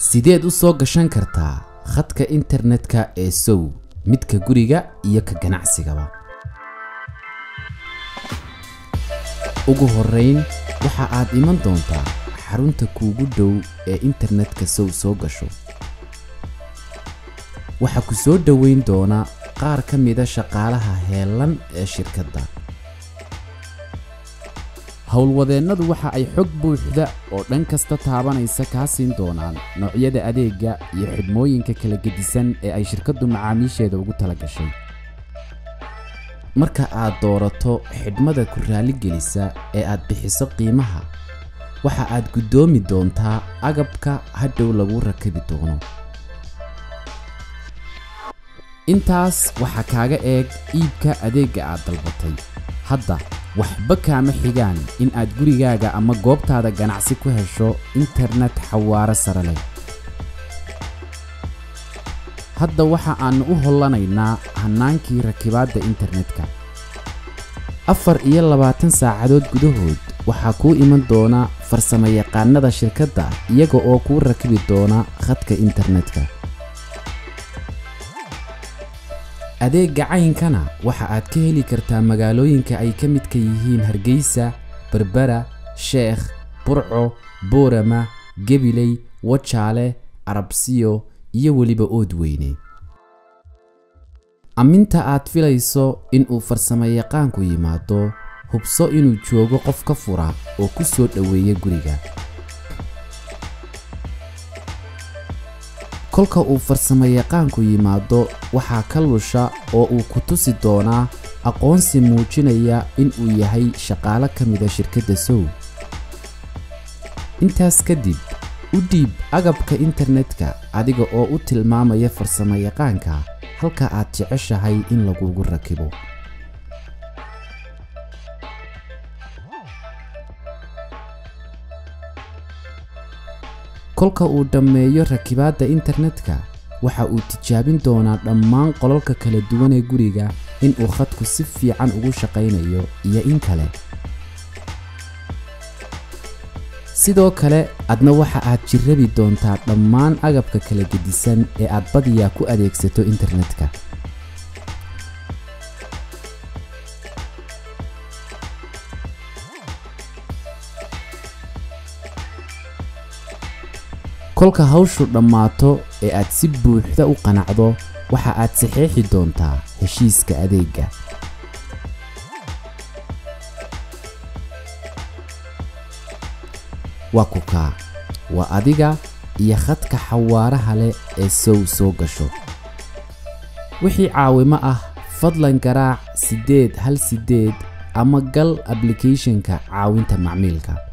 sideed u soo gashan kartaa khadka internetka ee sow midka guriga iyo ka ganacsigaba ugu horrayn waxa aad iman doontaa xarunta kuugu dhow ee internetka sow soo gasho waxaa ku soo dhoweyn doona qaar ka mida shaqaalaha heellan ee shirkadda howlwadeennadu waxa ay xog buuxda oo dhan kasta taabanaysa kaa siin doonaan noocyada adeegga iyo xidhmooyinka kala gedisan ee ay shirkaddu macaamiisheeda ugu tala gashay marka aad doorato xidhmada ku raaligelisa ee aad bixiso qiimaha waxa aad guddoomi doontaa agabka hadhow lagu rakabi doono intaas waxaa kaaga eeg iibka adeegga aad dalbatay hadda waxba kaama xigaan in aad gurigaaga ama goobtaada ganacsi ku hesho internet xawaaro sare leh hadda waxa aannu u hollanaynaa hannaankii rakibaadda internetka afar iyo labaatan saacadood gudahood waxaa kuu iman doona farsamayaqaannada shirkadda iyaga oo kuu rakibi doona khadka internetka adeegga caynkana waxa aad ka heli kartaa magaalooyinka ay ka midka yihiin hargeysa berbera sheekh burco boorama gebiley wajaale arabsiyo iyo weliba oodweyne amminta aad filayso inuu farsamayaqaanku yimaado hubso inuu joogo qof ka fura oo ku soo dhoweeya guriga kolka uu farsamayaqaanku yimaado waxaa ka lusha oo uu ku tusi doonaa aqoonsi muujinaya inuu yahay shaqaalo ka mida shirkadda sow intaas kadib u dhiib agabka internetka adiga oo u tilmaamaya farsamayaqaanka halka aad jeceshahay in lagugu rakibo kolka uu dhammeeyo rakibaadda internetka waxa uu tijaabin doonaa dhammaan qolalka kala duwan ee guriga inuu khadku si fiican ugu shaqaynayo iyo in kale sidoo kale adna waxa aad jirrabi doontaa dhammaan agabka kala gedisan ee aad badiyaa ku adeegsato internetka kolka hawshu dhammaato ee aad si buuxda u qanacdo waxa aad saxeexi doontaa heshiiska adeegga waa kukaa waa adiga iyo khadka xawaaraha leh ee sow soo gasho wixii caawimo ah fadlan garaac siddeed hal siddeed ama gal ablicathonka caawinta macmiilka